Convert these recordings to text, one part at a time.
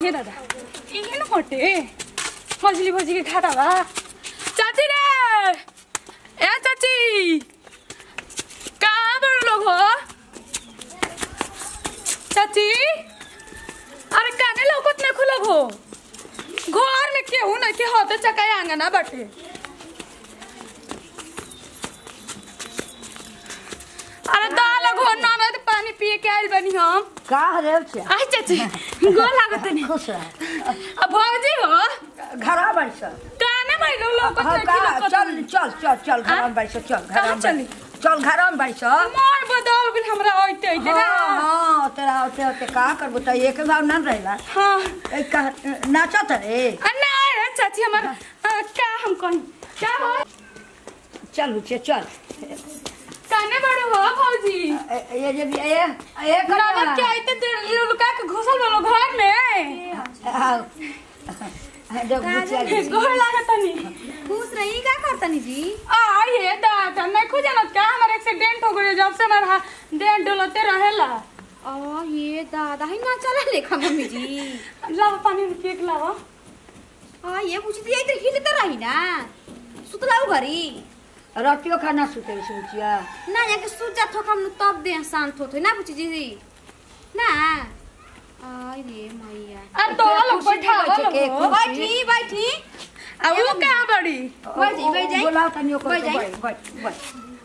हे दादा इहे न हटे मछली भजी के खाता बा चाची रे ए चाची कहाँ बड़ लोग हो चाची अरे काने लौकत नहीं खुलग हो घर में केहू ना के होते चकाई आंगना बाटे अरे दाल घोर ननद पानी पिए के आइल बनी हम का रे छे आई चाची गोर लागत नहीं खुश रह अब भौजी हो घरा बैठ काने में लो लोकत हाँ, नहीं का खिलकत चल नहीं। चल चल चल घर हाँ? में बैठ चल घर कहाँ में चली? बैठ चल घर में बैठ मोर बदल गेल हमरा आइते आइते ना हाँ हाँ तेरा होते होते का करबो त एक बार ना रहला हाँ ए का नाचत रे आ नहीं रे चाची हमर आ, का हम कौन क्या हो चल उठे चल काने बड़े हो भौजी ए- ये जे भी ए ए ननद के आइते ते लुका के घुसल वालो घर में देख बुचिया गोर लागत नहीं खुश रही का करतनी जी आ ये दादा नहीं खुद जानत का हमार एक्सीडेंट हो गयो जब से हमारा देह डोलते रहेला आ ये दादा ही ना चला लेखा मम्मी जी लावा पानी में केक लावा आ ये पूछ दिया इधर हिलते रही ना सुतलाऊ घरी रतियो खाना सुते से बुचिया ना यहाँ के सूत जात हो हम तब दे शांत होते ना पूछ जी ना आई रे मैया आ तो लोग बैठा बैठे के हो बैठी बैठी आ वो कहां बड़ी बैठ जाई बैठ जाई बोलाओ तनी ओकर बैठ जाई। बैठ बैठ बैठ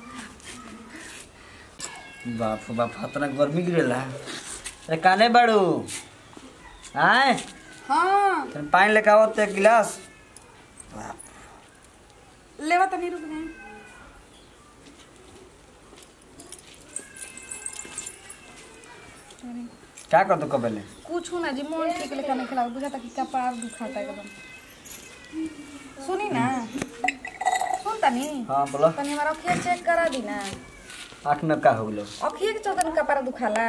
बाप रे बाप इतना गर्मी गिरेला अरे काने बाड़ू आए हां तनी पानी लेके आवत एक गिलास लेवा तनी रुक गए क्या कर दो कबेले कुछ ना जी मन ठीक लेकर नहीं खिला बुझा कि कपार दुखाता है एकदम सुनी ना सुन तनी हाँ बोलो तनी हमारा अखिया चेक करा दी ना आठ में का हो गलो अखिए के चलते न कपार दुखाला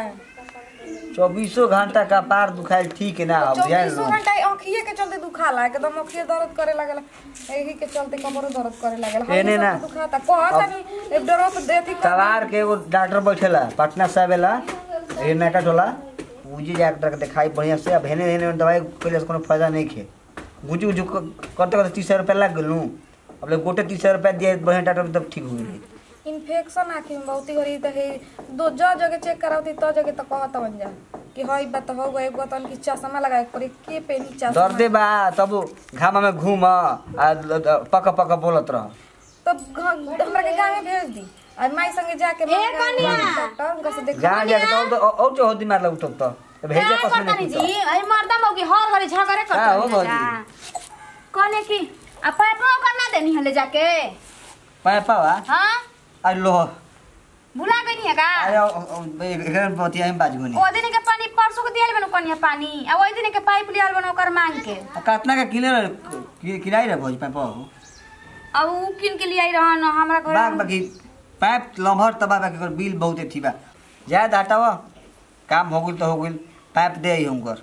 चौबीसों घंटा का पार दुखाइल ठीक है ना अब ध्यान चौबीसों लो घंटा अखिए के चलते दुखाला एकदम अखिए दर्द करे लागला एही के चलते कमरो दर्द करे लागला एने ना। दुखाता कहता नहीं एक डरो से देती सवार के एगो डॉक्टर बैठेला पटना साहब एला ये नका टोला उजी डॉक्टर के दिखाई बढ़िया से अब हेने हेने दवाई पहले से कोनो फायदा नहीं खे गुजू गुजू क- करते करते तीस रुपया लग गेलू अब ले गोटे तीस रुपया दिए बढ़िया डॉक्टर तब ठीक हो गई इन्फेक्शन आँखी में बहुती गरी त हे दो ज जगह चेक करावती त जगह त कहत बन जा कि हई बात हो गए एगो तन की चश्मा लगाए पड़ी के पेनी चश्मा दर्दे बा तब घामा में घूम आ पक पक बोलत रह तब घ- हमरा के गांव में भेज दी और माई संगे जाके ए, कनिया। डॉक्टर उनका से देख जहाँ जाके तो और तो और जो होती मार लगतो तो अब भेजे क्या कसम करतनी नहीं जी अरे मर्दा मौकी हर घड़ी झगड़े का हो करतनी ना भौजी? जा कहने की आ पाइपो करना देनी हले जाके पाए पावा हाँ अरे लो भुला गई है का अरे एक बतिया में बाज गुनी ओ दिन के पानी परसों के दियल बनो कनिया पानी आ ओई दिन के पाइप लियल बनो ओकर मांग के कितना का किने रह किनाई रह भौज पाए पाओ अब उ किन के लिए आई रहन हमरा घर बाग बाकी पाइप लम्हर तबा बाकी कर बिल बहुते थी बा जाए हटावा काम हो गइल तो हो गइल पाइप दे आई हमकर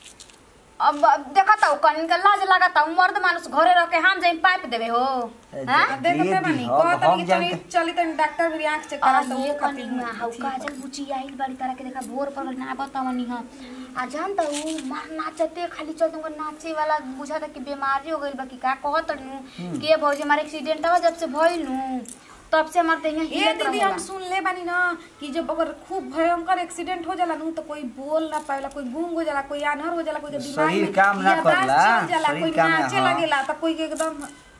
अब देखा ता कनिन के लाज लागता उ मर्द मानुस घरे रह के हम जाई पाइप देबे हो हां देखते दे बानी दी, हम- कहत हम नहीं जान चली के- चली तनी डॉक्टर भी आंख चेक आ करा तो ये वो खातिर कनिन हाउ काजल बुची आइल बड़ी तरह के देखा भोर पर ना बतावनी हां आ जान त उ मार नाचते खाली चल तुमको नाचे वाला बुझा था कि बीमारी हो गइल बा कि का कहत नु के भौजी हमारे एक्सीडेंट हुआ जब से भइल नु तब से हमारे यहाँ ये हिलत दीदी रहेला। हम सुन ले बानी ना कि जब अगर खूब भयंकर एक्सीडेंट हो जाला नु तो कोई बोल ना पावेला कोई गूंग हो जाला कोई आनहर हो जाला कोई के दिमाग शरीर में काम ना याददाश्त करला, चल जाला शरीर कोई काम ना- नाचे हाँ। लगेला तो कोई के एकदम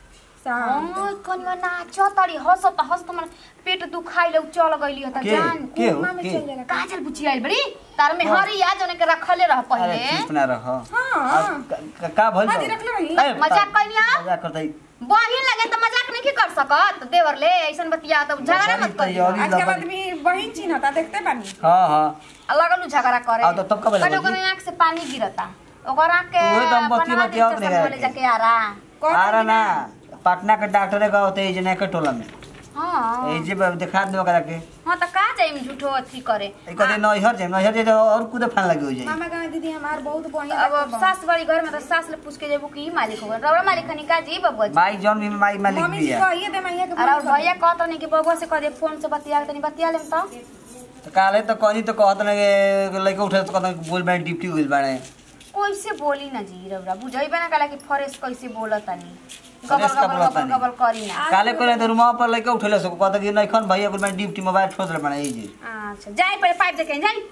शांत हाँ, कनिया नाचो तड़ी हंसत हंसत हमर पेट दुखाइले उ चल गइली त के जान के हो कोमा में के चल जाला काजल बुची आइल बड़ी तार में हरिया जने के रखले रह अरे पहिले चुप ना रह हाँ अब का- का- का भइल हाँ बा? जी, रख ले वहीं। ए, मजाक कइनिया? मजाक करतै बहिन लगे त मजाक नहीं कर सकत देवर ले ऐसन बतिया त झगड़ा मत कर तैयारी आजकल लगल। आदमी बहिन चिन्हता देखते बानी हाँ हाँ लगल उ झगड़ा करे आ, तो तब कब कने लगल कने आंख से पानी गिरता ओकर आंख के उहे तो हम बतिया- बनवा बतिया दे अपने चश्मा घर ले के। जाके आरा कहत आरा बानी ना पटना के डॉक्टर का होते है जना के टोला में हां ए जे ब- दिखा दे ओकरा के हां त का जाइम झूठो अथी करे ए कदे नैहर जे नैहर जे तो और कुदे फान लगे हो जाई मामा गाँव दीदी हमार बहुत बहिन अब सास बड़ी घर में तो सास ले पूछ के जेबू की मालिक हो रबड़ा मालिक खनी का जी बबुआ जी माई जौन भी माई मालिक मम्मी भी जी है कहिए दे मैया के अरे फोन कर भैया कहत नहीं कि बबुआ से कह दे फोन से बतिया तनी बतिया लेम तो तो काले तो कहनी तो कहत ना के लइका उठे तो कहत बोल बाड़े डिप्टी होइल बाड़े कैसे बोली ना जी रउरा बुझैबे ना कला कि फरेस कैसे बोलत तानी गबल फरेस का गबल बोलत गबल तानी। गबल करी ना काले करे तो रूमा पर लेके उठेले सको कहता कि नहीं खन भैया कुल मैं ड्यूटी मोबाइल ठोस ले बना ई जी अच्छा जाई पहले पाइप देखे जाई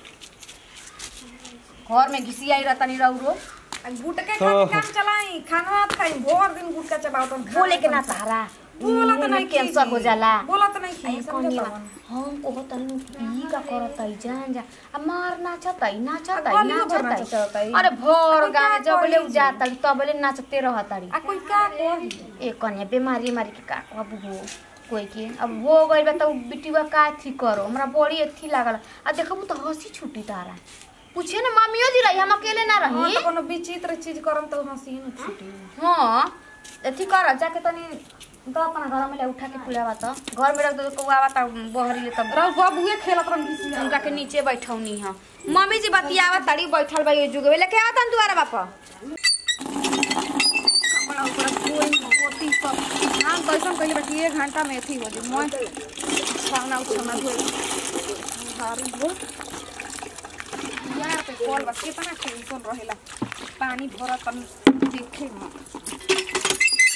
घर में घिसियाई रहतनी रउरो गुटके खाके काम चलाई खाना मत खाई भोर दिन गुटका चबाओ तुम बोले के ना तारा बोला तो नहीं कैंसर हो जाला बोला तो नहीं आई खी कनिया हम ओहो तनु ई का करतई जान जा आ मार नाचतई नाचतई आ गलियो भर नाचतई नाचतई। अरे भोर अब गाँव का जबले करी? उजातई तबले नाचते रहतड़ी आ कोई का कोई ए कनिया बीमारी मारी के का अब हो कोई के अब हो गइल बा त बिटिवा का थी करो हमरा बड़ी अथी लागल आ देखबू त हंसी छुटी तारा पूछिए ना मम्मियो जी रही हम अकेले ना हाँ रही तो कोनो विचित्र चीज करम तो हंसी न छूटी हाँ अथी कर जाके तनी तो अपना घर में ले उठा के पुलावा त घर में रख दो कौआ त बहरी ले तब रउ बाबूए खेलत रहन किसी उनका के नीचे बैठौनी है मम्मी जी बतियावा तड़ी बैठल बा ये जुगवे लेके आवत हम दुआरा बापा कपड़ा उपड़ा कोई पोती सब हम कैसन कइले बाकी एक घंटा में अथी हो जी मैं खाना उठाना धोए भारी हो यार पे कॉल बा कितना टेंशन रहेला पानी भरत तन देखे ना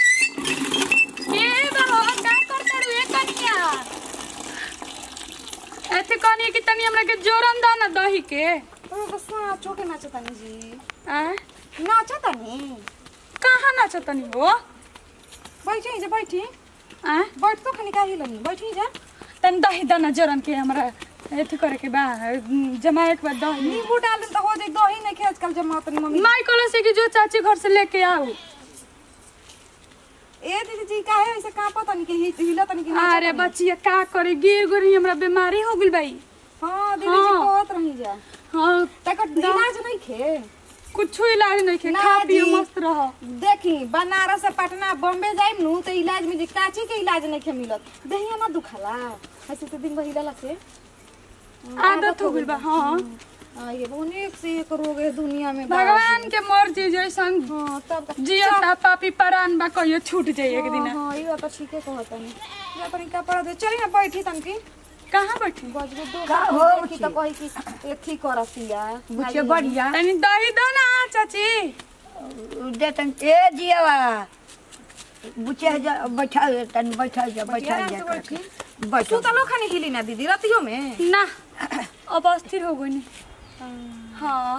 ए बाबा का करता रे कन्या ऐसे कहनी कि तनी हमरा के जोरन दा ना दही के तो बस चोके नाचतानी जी आ नाचतानी कहाँ नाचतनी हो बैठी जा बैठी आ बैठ तो खाली काहे लनी बैठी जा तनी दही दाना जोरन के हमरा एथी करे के बा जमाए के बाद दही नींबू डाल दे तो हो जाए दही नहीं खे आजकल जमा तनी मम्मी माई कहलो से कि जो चाची घर से लेके आओ ए दीदी जी काहे ऐसे कांपा तनी के हि- हिला तनी के अरे बचिया का करे गिर गुरी हमरा बीमारी हो गइल बाई हां दीदी जी हाँ। कहत रही जा हाँ तकर इलाज नहीं खे कुछ इलाज नहीं के ना खा पियो जी। मस्त रह देखी बनारस से पटना बॉम्बे जाइम नु तो इलाज में जी काची के इलाज नहीं खे मिलत देहिया ना दुखाला ऐसे से दिन बहिला से आदत हो गइल बा हाँ आ ये अनेक से एक रोग है दुनिया में बा। भगवान के मर्जी जैसन हाँ तब तक जियो ता पापी परान बा कहियो छूट जाई एक दिन हाँ ये तो ठीक है कहत नहीं या तनी कपड़ा दे चली ना बैठी तनकी कहाँ बैठी बजबे दो का बार हो देखी तो कही कि एथी करतिया बुझे बढ़िया तनी दही दो ना चाची दे तन ए जियावा बुचे जा बैठा तन बैठा जा बैठा आराम जा से बैठी बैठ तू तो लो खाने हिली ना दीदी रतियो में ना अब अस्थिर हो गई हाँ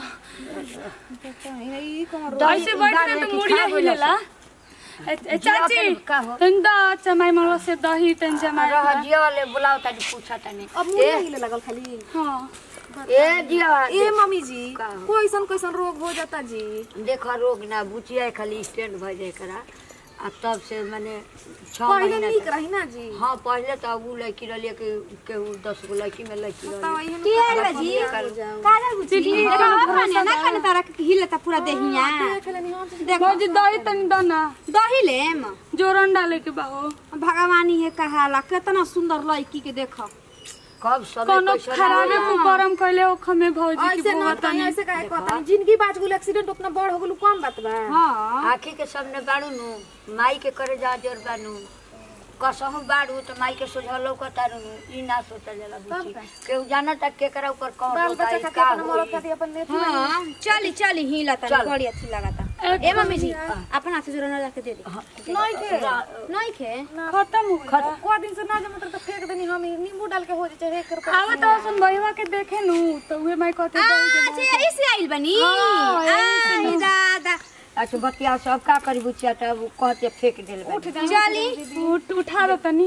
ई कौन रोग ऐसे बैठे ना तो मुड़िए हिलेला ए- ए, चाची का हो? तनी दा चमाई मरवा से दही तनी जमा रह जियावा ले बुलाओ तनी पूछा तनी अब मुंह हिले लगल खाली हाँ ए जियावा ए मम्मी जी का हो? कोइसन कोइसन रोग हो जाता जी देखा रोग ना बुचिया खाली स्टैंड भ जाए करा आ तब से माने छह पहले महीना नीक तक- रही ना जी हाँ पहले तो अब उ लड़की रही कि केहू दस गो लड़की में लड़की बताओ रही ये की आइल बा जी? काजल बुची चिल्ली देखा का हो खाने ना खाने तारा के हिलता पूरा देहिया भौजी दही तनी दा ना दही लेम जोरन डाले के बा हो भगवानी है कहाला कितना सुंदर लड़की के देखो कब समय कोनो कैसन खराबे आवेला। कुकरम कइले ओखमे भौजी की ऐसे ना बहुत तनी तनी ऐसे काहे कहता जिंदगी बाज गेल एक्सीडेंट उतना बड़ हो गेल कम बात बा हां आँखी के सामने बाड़ू नु माई के करे जा जोर बानू कसहू बाड़ू तो माई के सोझा लौकतारू नु ई ना सोचल जाला बुची केहू जाना तक केकरा ऊपर कौन बाल होता बच्चा है का का अपना मरद होई खाती अपन नेती हां चली चली हिला तनी चल। बड़ी अच्छी लगाता एक ए मम्मी जी अपन हाथ से जोरा ना जाके दे दे नहीं खे नहीं खे खत्म हो गइल को दिन से ना जमा तो फेंक देनी हम नींबू डाल के हो जाए एक रुपया आवा तो सुन भईवा के देखे नु तो उहे मैं कहते दही के यही से आइल बनी हाँ, आई दादा अच्छा बतिया सब का करी बुचिया तब उ कहते फेंक देल बा चली उठ उठा दो तनी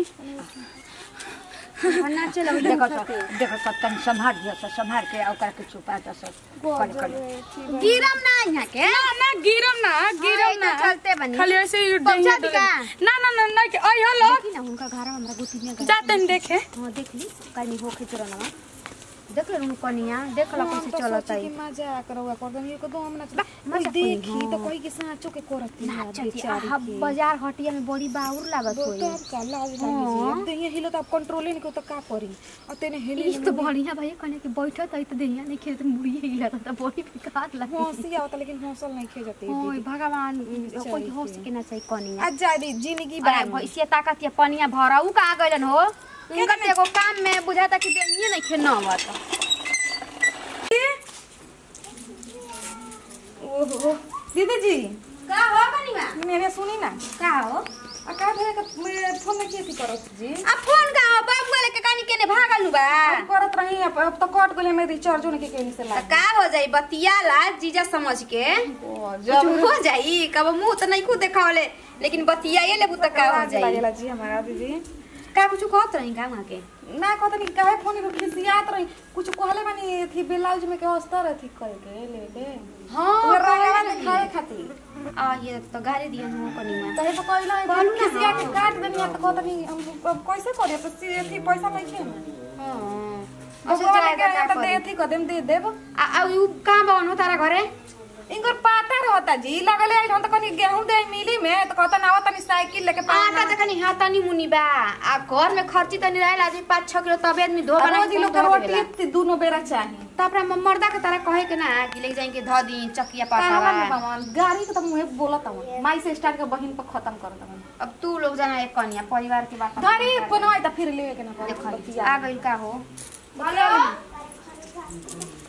ना चलो देखो सब देखो सब तन संभाल दिया सब संभाल के ओकरा के छुपा दो सब कर कर गिरम ना यहाँ के ना ना गिरम ना गिरम ना चलते बनी खाली ऐसे ही पहुंचा डेंगे दी का? ना ना ना ना के आई हेलो देखी ना उनका घर हमरा गुटी में जाते हैं देखे हां देख ली कनी होखे चोरनवा देख ले उनको कनिया देख ला कैसे चलत है मजा करवा कर दनी एकदम हम नाच मजा देखी तो कोई के साँचो के करती है बेचारी अब बाजार हटिया में बड़ी बाउर लागत होई तो अब का लाज लागी जी अब देहिया हिलो तो अब कंट्रोल नहीं को तो का करी और तेने हिले इस तो बढ़िया भाई कने के बैठत है तो देहिया नहीं खेत मुड़ी हिला तो बड़ी बेकार लगे हंसी आवता लेकिन हंसल नहीं खे जाती ओए भगवान कोई होश के ना चाहिए कनिया आज जा दी जिंदगी अरे बार भैंसिया ताकत या पनिया भरा उ का गइलन हो उनका तो एगो काम में बुझाता कि देनिए नहीं खेना आवत ओह ओहो दीदी जी का हो कनिवा मैंने सुनी ना का हो आ का भे के मैं फोन में की करत जी आ फोन का हो बाबू वाले के कानी केने भागल नु बा अब करत रही अब अब तो कट गेले मैं रिचार्ज होने के कहीं से त ला का हो जाई बतिया ला जीजा समझ के जब जब हो जाई कब मुंह त नहीं खुद देखावले लेकिन बतिया ये लेबू त का हो जाई लागेला जी हमारा दीदी का कुछ कहत रही का वहां के ना कहत नहीं काहे फोन में खिसियात रही कुछ कहले बानी थी ब्लाउज में के अस्तर थी कर के लेके हां वो रंगवा दिखाए खातिर आ ये तो गाड़ी दिया हो कनिवा तहे तो कहला कहलू ना, खिसिया के हाँ। काट देनी तो कहत नहीं हम अब कैसे करे तो सी थी पैसा नहीं थे हां अब अच्छा बोले जाएगा के का तो दे करी? थी कदम दे देब आ आ उ का बन हो तारा घरे इनकर पाता रहता जी लगले आई हम तो कनी गेहूं दे मिली में तो कहता ना तनी साइकिल लेके आटा त कनी हाथनी मुनी बा आ घर में खर्ची तनी रहेला आदमी 5 6 किलो तबे आदमी धो बना रोज लोग के रोटी दोनों बेरा चाहिए त अपना मर्दा के तरह कहे के ना कि ले जाए के ध दी चकिया कहवा पाटा में बावन गाड़ी के तो मुंह बोलत हूं माई से स्टार्ट के बहिन पर खत्म करत हूं अब तू लोग जाना एक कनिया परिवार के बात गाड़ी बनवाई त फिर लेवे के ना देखो बतिया आ गइल का हो हेलो